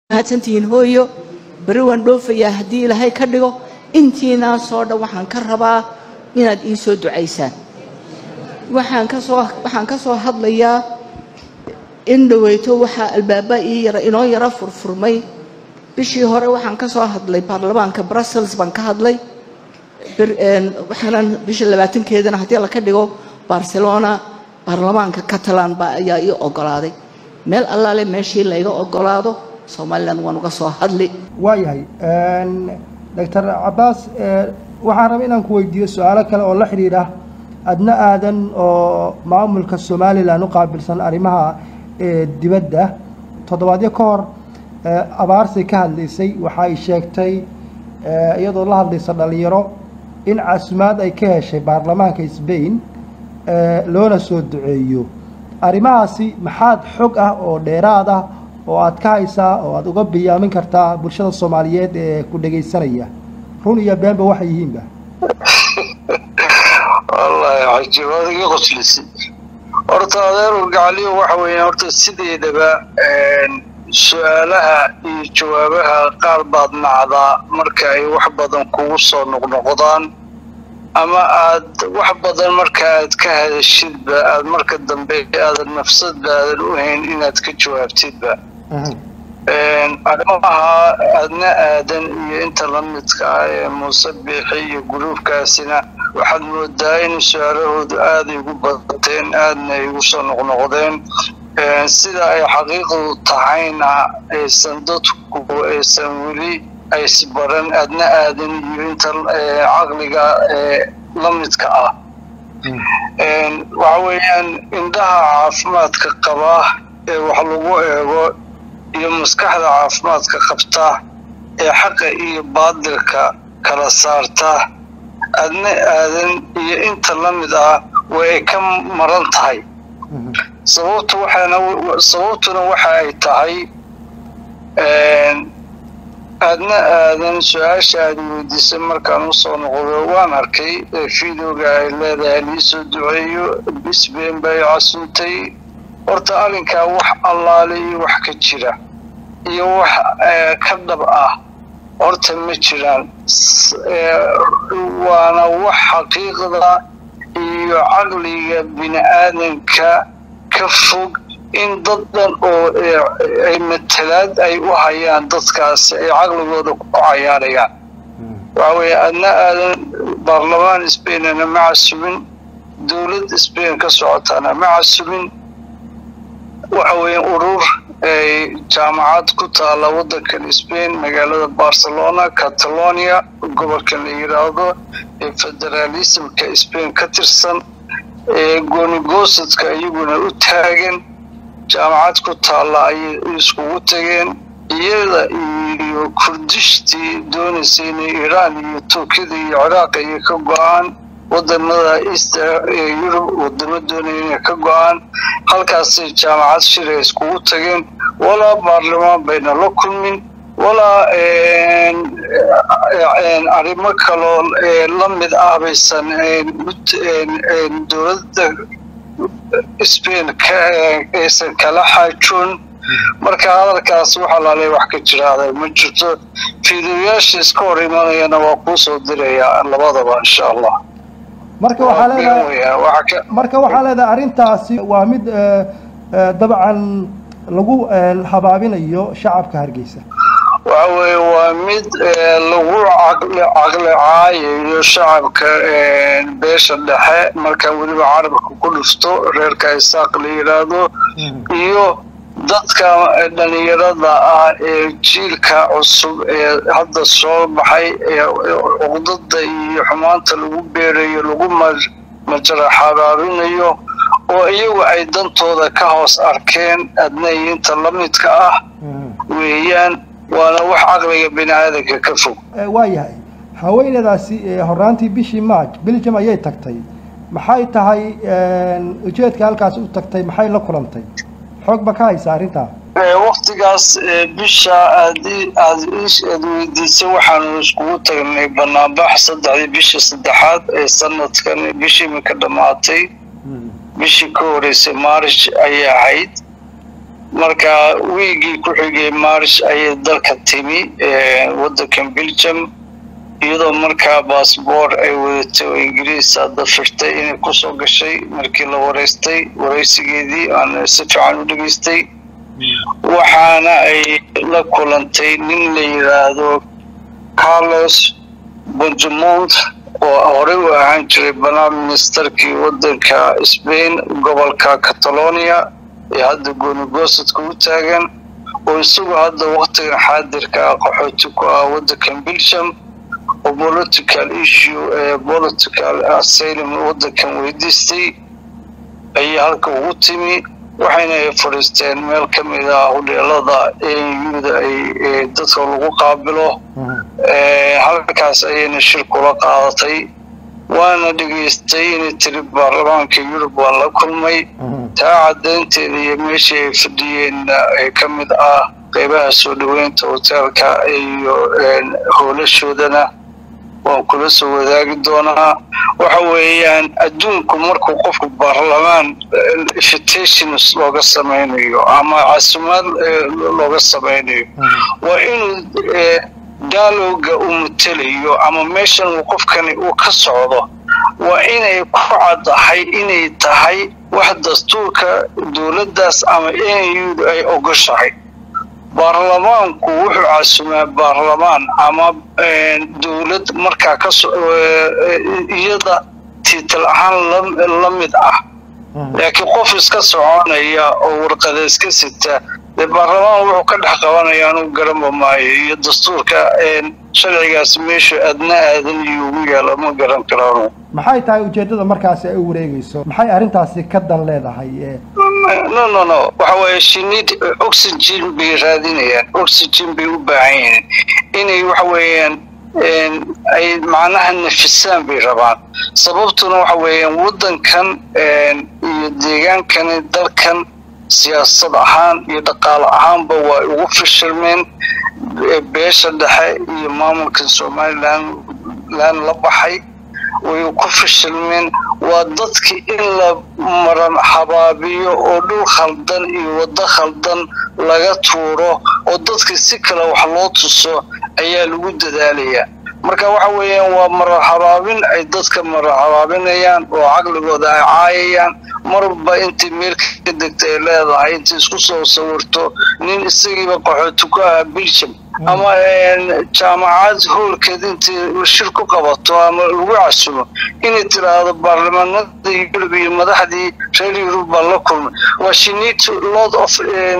mahadsantihiin hooyo beri waan dhoofayaa haddii ilaahay ka dhigo intiinaasoo dhan waxaan ka rabaa inaad ii soo ducaysaan waxaan ka soo waxaan ka soo hadlayaa in dhaweyto waxaa albaaba ii yara inoo yara furfurmay bishii hore waxaan ka soo hadlay baarlamaanka brussels baan ka hadlay waxaanan bisha labaatankeedana haddii la ka dhigo barcelona baarlamaanka catalan baa ayaa ii ogolaaday meel allaale meeshii layga ogolaado somalilan waan uga soo hadli waayahay doctor cabaas waxaan rabay inaan ku weydiiyo su-aalo kale oo la xidhiidha adna aadan oo maamulka somalilan u qaabilsan arrimaha dibadda toddobaadyo ka hor abaarsay ka hadlaysay waxa ay sheegtay iyadoo la hadlaysa dhalinyaro in casumaad ay ka heshay baarlamaanka sbain loona soo duceeyo arrimahaasi maxaad xog ah oo dheeraad ah oo aad ka haysaa oo aad uga biyaamin kartaa bulshada soomaaliyeed ee ku dhegaysanaya run iyo beenba waxay yihiinba wallaahi cajiib waad iga qoslisi horta adeer urgacaliyo waxa weeye horta sideedaba su-aalaha iyo jawaabaha qaar baad nacdaa marka ay wax badan kugu soo noqnoqdaan ama aad wax badan marka aad ka hadashidba aad marka dambe aadan nafsadba aadan u hayn inaad ka jawaabtidba arrimaha aadna aadan iyo inta la midka ah ee muuse biixi iyo guruubkaasina waxaad moodaa in su-aalahoodu aaday ugu badateen aadna ay ugu soo noqnoqdeen sida ay xaqiiqdu tahayna aysan dadku aysan weli aysbaran aadna aadan iyo inta caqliga la midka ah waxa weeyaan indhaha caafimaadka qaba ee wax lagu eego iyo maskaxda caafimaadka qabta ee xaqa iyo baadilka kala saarta adna aadan iyo inta la mid ah way ay ka maran tahay sababtu waxaana sababtuna waxa ay tahay aadna aadan su-aasha aad weydiisay markaan usoo noqdo waan arkay videoga ay leedahay liisoo duceeyo bisbeen bay casuntay horta arrinkaa wax allaale iyo wax ka jira iyo wax ka dhab ah horta ma jiraan waana wax xaqiiqda iyo caqliga bini aadanka ka fog in dad dhan oo ay matalaad ay u hayaan dadkaasi ay caqligooda ku cayaarayaan waxa weeye adna aadan baarlamaan sbainana ma casubin dowlad sbain ka socotaana ma casubin waxa weeye urur jaamacad ku taala waddankan sbain magaalada barcelona catalonia gobolkan la yidhaahdo ee federaalismka sbain ka tirsan ee goonigosadka iyaguna u taagan jaamacad ku taalla ayay iskugu tageen iyada iyo kurdishtii doonaysay inay iiraan iyo turkiyada iyo ciraaq iyo ka go-aan wadamada east yurub wadamo doonaya inay ka go-aan halkaasay jaamacad shiray iskugu tageen walaa baarlamaan bayna la kulmin walaa arrimo kaloo la mid ah baysan dowladda sbain aysan kala xaajoon marka hadalkaas wax alaalay wax ka jiraada ma jirto fiidiyoyaasha iska hor imanayana waa kuu soo dirayaa labadaba insha allah marka waxaa leedahay marka waxaa leedahay arrintaasi waa mid dabcan lagu habaabinayo shacabka hargeysa waxa weeye waa mid lagu caqli caayayo shacabka beesha dhexe markaan weliba carabka ku dhufto reerka isaaq la yidhaahdo iyo dadka dhalinyarada ah ee jiilka cusub ee hadda soo baxay ee cuqdada iyo xumaanta lagu beerayo lagu majara xabaabinayo oo iyagu ay dantooda ka hoos arkeen adnay inta la midka ah weeyaan waana wax caqliga bini aadanka ka fog waa yahay haweenadaasi horaantii bishii march belgium ayay tagtay maxay tahay ujeedka halkaas u tagtay maxay la kulantay xoog ba ka haysa arrintaa waktigaas bisha aad aad aad weydiisay waxaanu iskugu tagnay banaanbax saddexdii bisha saddexaad ee sanadkan bishii imika dhammaatay bishii ka horeysay maarish ayay ahayd marka wiigii ku xigay maarish ayay dalka timi waddankan belgium iyadoo markaa baasboor ay wadatay oo ingiriisa dafirtay inay kusoo gashay markii la wareystay wareysigeedii aan si fiican u dhegaystay waxaana ay la kulantay nin la yidhaahdo carlos bonjamont oo horey u ahaan jiray prime ministerkii waddanka spain gobolka catalonia ee hadda goonigosadka u taagan oo isagoo hadda waktigan xaadirka ah qaxooti ku ah waddankan belgium oo political issue ee political asylum waddankan weydiistay ayay halka ugu timi waxayna ay fadhiisteen meel ka mid ah hodheelada auda ay dadka lagu qaabilo halkaas ayayna shir kula qaadatay waana dhegaystay inay tiri baarlamaanka yurub waan la kulmay taa caddaynteeda iyo meeshii ay fadhiyeen ee ka mid ah qeybaha soo dhoweynta hoteelka iyo hoolashoodana waan kula soo wadaagi doonaa waxa weeyaan adduunku markuu qofku baarlamaan invitations looga samaynayo ama casumaad looga samaynayo waa inuu dialoga uu matelayo ama meeshan uu qofkani uu ka socdo waa inay ku caddahay inay tahay wax dastuurka dowladdaas ama au ay ogoshahay baarlamaanku wuxuu casumaa baarlamaan ama dowlad markaa kaso iyada tiital ahaan la mid ah laakiin qof iska soconaya oo warqada iska sita dee baarlamaan wuxuu ka dhex qabanaya anuu garanba maayo iyo dastuurka sharcigaas meeshu adna aadan iyo ugu yaalo ma garan karaan maxay tahay ujeeddada markaasi ay u wareegayso maxay arrintaasi ka dan leedahay no no no waxa weeye shinid oxygen bay raadinayaan oxygen bay u baahan yihiin inay waxa weeyaan ay macnaha nafisaan bay rabaan sababtuna waxa weeyaan waddankan iyo deegaankani dalkan siyaasad ahaan iyo dhaqaale ahaanba waa ugu fashilmeen beesha dhexe iyo maamulka somalilan lan la baxay way ku fashilmeen waa dadki in la maran habaabiyo oo dhul khaldan iyo waddo khaldan laga tuuro oo dadki si kale wax loo tuso ayaa lagu dadaalayaa marka waxa weeyaan waa marar habaabin ay dadka marar habaabinayaan oo caqligooda ay caayayaan marba intay meel ka degta ay leedahay intay isku soo sawirto nin isagiiba qaxooti ku ahaa belgium ama jaamacad hoolkeed intay shir ku qabato ama lagu casumo inay tiraahdo baarlamaanada yurub iyo madaxdii reer yurub baa la kulmay waa shinid lot of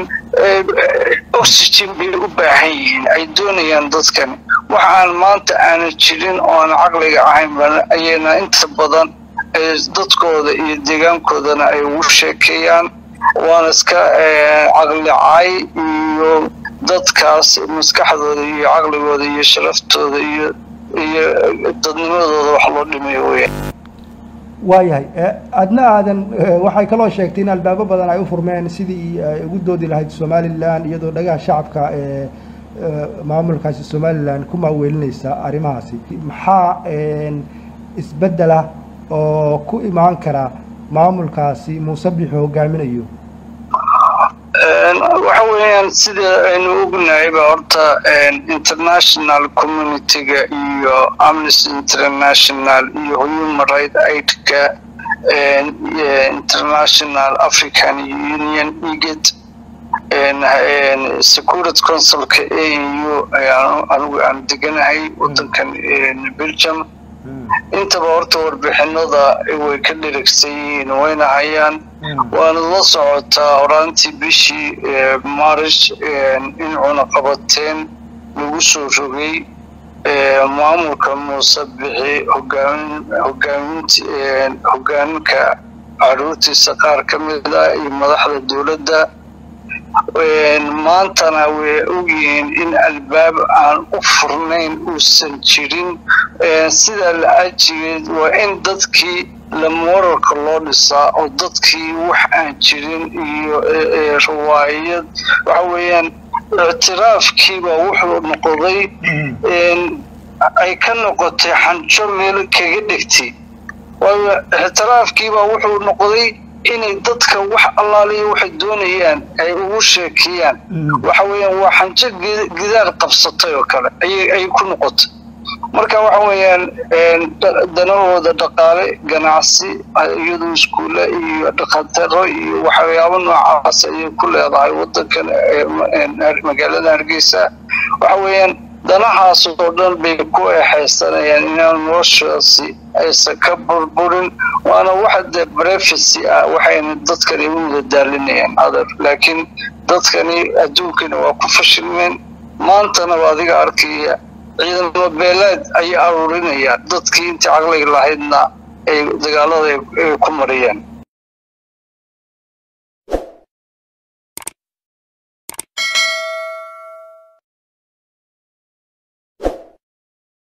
oxygen bay u baahan yihiin ay doonayaan dadkani wax aan maanta aana jirin oo aan caqliga ahayn ayayna inta badan dadkooda iyo deegaankoodana ay ugu sheekeeyaan waana iska caqlicay iyo dadkaas maskaxdooda iyo caqligooda iyo sharaftooda iyo iyo dadnimadooda wax loo dhimayo weya waayahay adna aadan waxay kaloo sheegtay in albaabo badan ay u furmeen sidii ay ugu doodi lahayd somalilan iyadoo dhagaha shacabka ee maamulkaasi somalilan ku maaweelinaysa arrimahaasi maxaa isbeddela oo ku imaan kara maamulkaasi muuse bixi hogaaminayo waxa weeyaan sida aynu ognahayba horta international communityga iyo amnesty international iyo human right aidka international african union eged security councilka au ayaan anigu aan deganahay waddankan belgium intaba horta warbixinada way ka dheragsan yihiin wayna hayaan waana la socotaa horaantii bishii marish in cunaqabateen lagu soo rogay maamulka muuse bixi hogaaminta hogaaminka caruurtiisa qaar ka mid ah iyo madaxda dowladda maantana way ogyihiin in albaab aan u furnayn uusan jirin sidaa la-ajigeed waa in dadkii lamoralka loo dhisaa oo dadkii wax aan jirin iyo riwaayad waxa weeyaan ictiraafkiibaa wuxuu noqday ay ka noqotay xanjo meel kaga dhegtay waayo ictiraafkiibaa wuxuu noqday inay dadka wax allaaliya waxay doonayaan ay ugu sheekeeyaan waxa weeyaan waa xanjo gidaar qabsatay oo kale ayay ku noqotay marka waxa weeyaan danahooda dhaqaale ganacsi iyadoo iskuulle iyo dhakhataro iyo waxyaabo noocaas ayay ku leedahay wadankan magaalada hargeysa waxa weeyaan danahaas oo dhan bay ku exaysanayaan inaan noloshaasi aysan ka burburin waana waxa dee breficy ah waxayna dadkani u madadaalinayaan adar laakiin dadkani adduunkani waa ku fashilmeen maantana waa adiga arkaya ciidamo beeleed ayay aruurinayaan dadkii intii caqliga lahaydna ay dagaalada ku mariyeen